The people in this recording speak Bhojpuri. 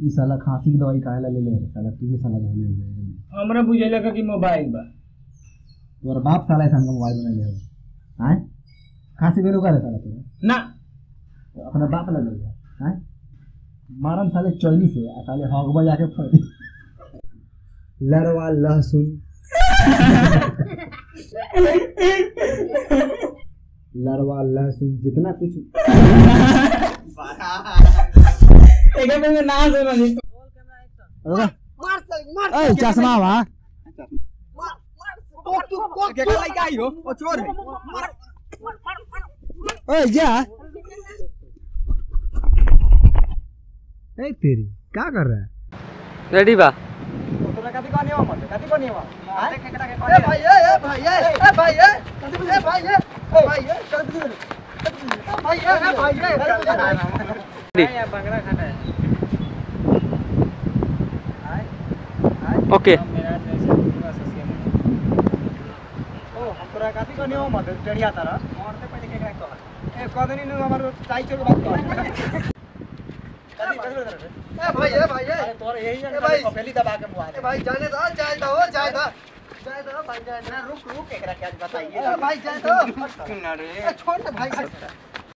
ई साला खांसी की दवाई काहे ला ले ले साला तू भी साला ले ले हमरा बुझेला का कि मोबाइल बा तोर बाप साला ऐसा मोबाइल बना ले हो हैं खांसी बेरो करे साला तू ना अपना बाप ला ले हैं मारम साले चौली से आ साले हगबा जाके फड़ी लड़वा लहसुन लड़वा लहसुन जितना कुछ एके में ना सुनो नहीं ए चश्मा वा ओए जा ए तेरी क्या कर रहा है रेडी बा ओके भाई जाए तो छोड़ दे भाई